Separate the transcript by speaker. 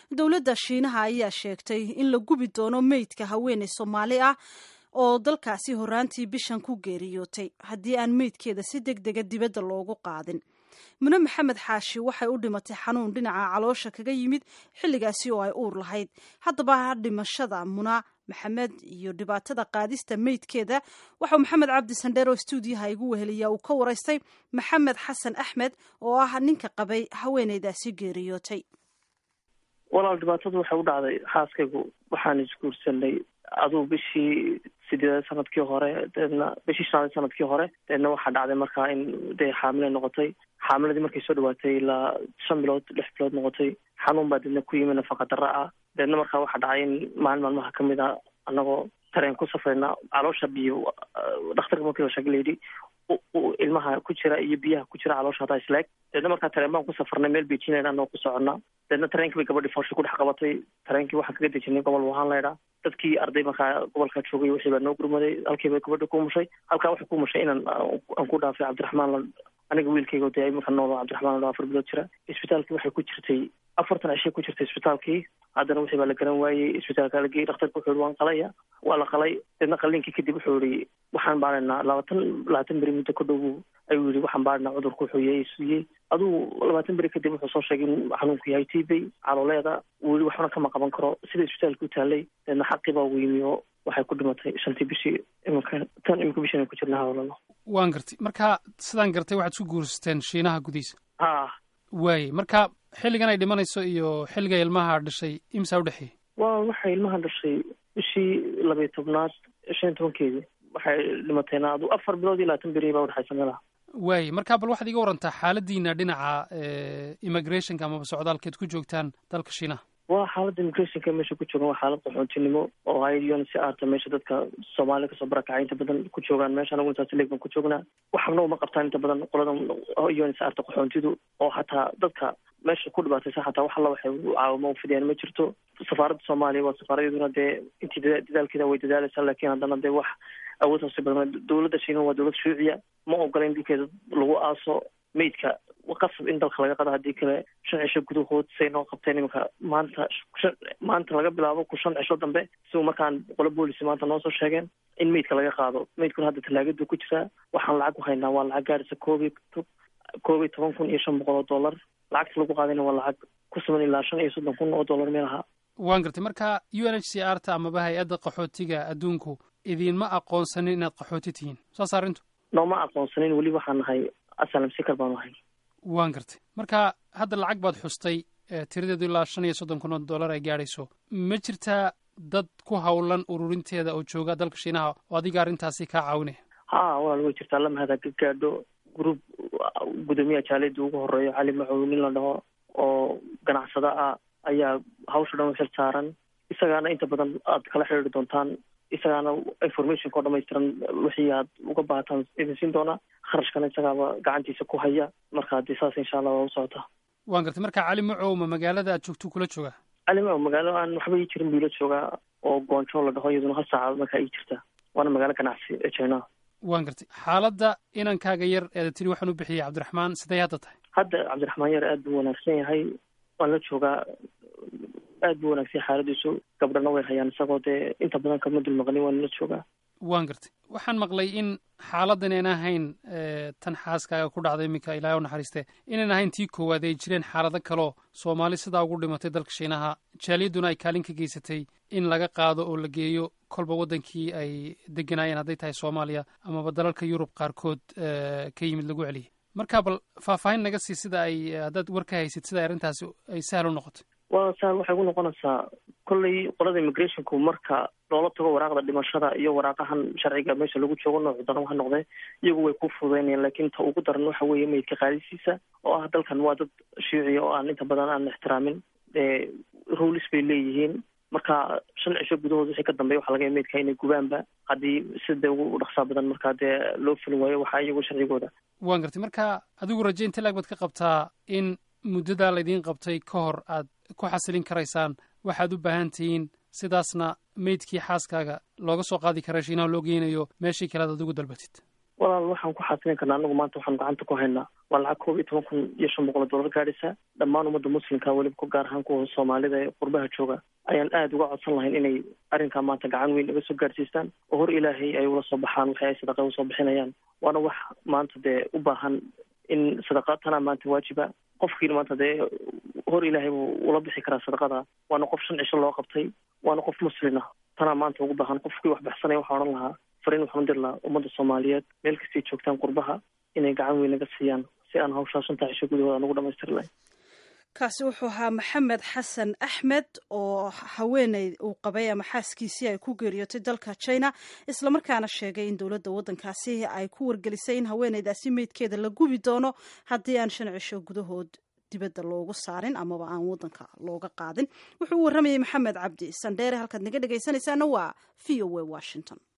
Speaker 1: dowladda shiinaha ayaa sheegtay in la gubi doono meydka haweeney soomaali ah oo dalkaasi horaantii bishan ku geeriyootay haddii aan meydkeeda si deg dega dibadda loogu qaadin mune maxamed xaashi waxay u dhimatay xanuun dhinaca caloosha kaga yimid xilligaasi oo ay uur lahayd haddaba dhimashada muna maxamed iyo dhibaatada qaadista meydkeeda waxau maxamed cabdi sandheer oo stuudiyaha igu weheliya uu ka waraystay maxamed xasan axmed oo ah ninka qabay haweeneydaasi geeriyootay
Speaker 2: walaal dhibaatadu waxay u dhacday xaaskaygu waxaan isguursanay aduu bishii sideed sanadkii hore deedna bishii shanaad sanadkii hore deedna waxaa dhacday markaa in dee xaamile noqotay xaamiladii markay soo dhawaatay ilaa shan bilood lix bilood noqotay xanuun baa deedna ku yimi nafaqa darra ah deedna markaa waxaa dhacay in maalin maalmaha kamid a anagoo tareen ku safrayna caloosha biyo dhakhtarka markii la sheegay layidhi ilmaha ku jira iyo biyaha ku jira caloosha hataa isleeg deedna markaa tareen baan ku safrnay meel beijinayna anagoo ku soconnaa deedna tareenkii bay gabadhii foosha ku dhex qabatay tareenkii waxaan kaga dejinay gobol wahaan laydhaa dadkii arday markaa gobolkaa joogay wixii baa noo gurmaday halkii bay gabadha ku mushay halkaa waxay ku mushay inaan aan ku dhaafay cabdiraxmaan aniga wiilkayga dee marka nool cabdiraxmaan la afar bilood jira isbitaalkii waxay ku jirtay afartan cishay ku jirtay isbitaalkii haddana wixii baa la garan waayey isbitaalka la geeyey dhakhtarka wuxuu yihi waan qalaya waa la qalay deedna qaliinkii kadib wuxuu yihi waxaan baaraynaa labaatan labaatan beri muddo ka dhow ayuu yihi waxaan baaraynaa cudurku wuxuu yahay suyey aduu labaatan beri kadib wuxuu soo sheegay in xanuunku yahay tibay calooleeda wuu yihi waxbana kama qaban karo sida isbitaalka u taalay deedna xaqii baa ugu yimi oo waxay ku dhimatay shantii bishii iminka tan iminka bishan ay ku jirna hawlalo
Speaker 3: waan gartay marka sidaan gartay waxaad isku guursateen shiinaha gudihiisa
Speaker 2: ha
Speaker 3: waaye marka xilligan ay dhimanayso iyo xilliga ilmaha dhashay imsaa udhexeeyey
Speaker 2: wa waxay ilmaha dhashay bishii labayo tobnaad shan iyo tobankeedii waxay dhimatayna adu afar bilood iyo labaatan beri baa udhexaysa meelaha
Speaker 3: waaye marka bal waxaad iga warantaa xaaladiina dhinaca immigrationka amaba socdaalkeed ku joogtaan dalka shiinaha
Speaker 2: waa xaaladda immigrationka meesha ku joogan waa xaalad qaxoontinimo oo hay si aarta meesha dadka soomaalida kasoo barakacay inta badan ku joogaan meesha anagu intaas leeg baan ku joognaa waxna uma qabtaan inta badan qolada un si aarta qaxoontidu oo hataa dadka meesha ku dhibaataysa xataa wax alla waxay caawimo ufidiyaan ma jirto safaaradda soomaaliya waa safaaradyaduna dee intii dadaalkeeda way dadaalaysaa laakiin haddana dee wax awood hoose badan dowladda shiina waa dowlad shuuciya ma ogola in dhulkeeda lagu aaso meydka qasab in dalka laga qado haddii kale shan cisho gudahood say noo qabteen iminka maanta maanta laga bilaabo ku shan cisho dambe siu markaan qolo boolici maanta noo soo sheegeen in meydka laga qaado meydkuna hadda talaagadu ku jiraa waxaan lacag ku haynaa waa lacag gaarisa koob iyo koob iyo toban kun iyo shan boqol oo dollar lacagta lagu qaadayna waa lacag ku suman ilaa shan iyo soddon kun oo dollar meel ahaa
Speaker 3: waan gartay marka u n h c r ta amaba hay-adda qaxootiga adduunku idiinma aqoonsanin inaad qaxooti tihiin saas arrintu
Speaker 2: nooma aqoonsanin weli waxaan nahay asalam sikar baanu ahay
Speaker 3: waan gartay marka hadda lacag baad xustay tiradeedu ilaa shan iyo soddon kun oo dollar ay gaadhayso ma jirtaa dad ku hawlan ururinteeda oo jooga dalka shiinaha oo adiga arrintaasi kaa caawinaya
Speaker 2: ha walaal way jirtaa lamahada ka gaadho group gudoomiyaha jaaliyadda ugu horeeyo cali macow nin la dhaho oo ganacsada ah ayaa hawsha dhan u xil saaran isagaana inta badan aad kala xidhiiri doontaan isagaana informationka oo dhamaystiran wixii aad uga baahataan idin siin doonaa kharashkana isagaaba gacantiisa ku haya marka haddii saas insha allah waa u socotaa
Speaker 3: waan gartay marka cali macow ma magaalada aad joogto kula joogaa
Speaker 2: cali macow magaalo aan waxba ii jirin buu ila joogaa oo goonjo la dhaho iyaduna hal saaca markaa ii jirta waana magaalo ganacsi ee china
Speaker 3: waan gartay xaaladda inankaaga yar eeda tiri waxaan u bixiyey cabdiraxmaan siday hadda tahay
Speaker 2: hadda cabdiraxmaan yar aad buu wanaagsan yahay waan la joogaa aad buu wanaagsan yahay xaaladiisu gabdhana way hayaan isagoo dee inta badan kama dul maqlin waan la joogaa
Speaker 3: waan gartay waxaan maqlay in xaaladdan aan ahayn tan xaaskaaga ku dhacday iminka ilaahay u naxariiste inaan ahayn tii koowaad ay jireen xaalado kaloo soomaali sidaa ugu dhimatay dalka shiinaha jaaliyadduna ay kaalin ka geysatay in laga qaado oo la geeyo kolba waddankii ay deganaayeen hadday tahay soomaaliya amaba dalalka yurub qaarkood ka yimid lagu celiyay marka bal faahfaahin naga sii sida ay haddaad war ka haysid sida arrintaasi ay sahal u noqotay
Speaker 2: waa sahal waxay ku noqonaysaa kolley qolada immigrationku marka loola tago waraaqda dhimashada iyo waraaqahan sharciga meesha lagu joogo noocu daran ha noqdee iyagu way ku fududaynayaan laakiin ta ugu daran waxa weeye meydka qaadisiisa oo ah dalkan waa dad shiiciya oo aan inta badan aan ixtiraamin rulis bay leeyihiin marka shan cisho gudahood wixii ka dambeya waxa laga ya meydka inay gubaanba haddii sida ugu dhaqsaa badan markaa dee loo fulin waayo waxaa iyagu sharcigooda
Speaker 3: waan gartay marka adigu raje inta laag baad ka qabtaa in muddadaa laydiin qabtay ka hor aad ku xasilin karaysaan waxaad u baahan tihiin sidaasna meydkii xaaskaaga looga soo qaadi kara shiinaha loo geynayo meeshii kale ad adigu dalbatid
Speaker 2: walaal waxaan ku xasilin karnaa anagu maanta waxaan gacanta ku haynaa waa lacag koob iyo toban kun iyo shan boqol oo dollar gaadhaysa dhammaan ummadda muslimka weliba ku gaar ahaan kuwa soomaalida ee qurbaha jooga ayaan aada uga codsan lahayn inay arrinkaa maanta gacan weyn naga soo gaadhsiistaan oo hor ilaahay ay ula soo baxaan waxay ay sadaqa usoo bixinayaan waana wax maanta dee u baahan in sadaqa tanaa maanta waajiba qofkiina maanta dee hor ilaahay buu ula bixi karaa sadaqada waana qof shan cisho loo qabtay waana qof muslina tanaa maanta ugu baahan qofkii wax baxsanaya waxaa odhan lahaa fariin waxaan dir lahaa ummadda soomaaliyeed meel kastay joogtaan qurbaha inay gacan weyn naga siiyaan si aan hawshaa shantaa cisho gudahooda aan ugu dhamaystiri lahayn
Speaker 1: kaasi wuxuu ahaa maxamed xasan axmed oo haweeney uu qabay ama xaaskiisii ay ku geeriyootay dalka china islamarkaana sheegay in dowladda waddankaasi ay ku wargelisay in haweeneydaasi meydkeeda la gubi doono haddii aan shan cisho gudahood dibadda loogu saarin amaba aan waddanka looga qaadin wuxuu u warramayay maxamed cabdi sandheere halkaad naga dhegaysanaysaana waa v o a washington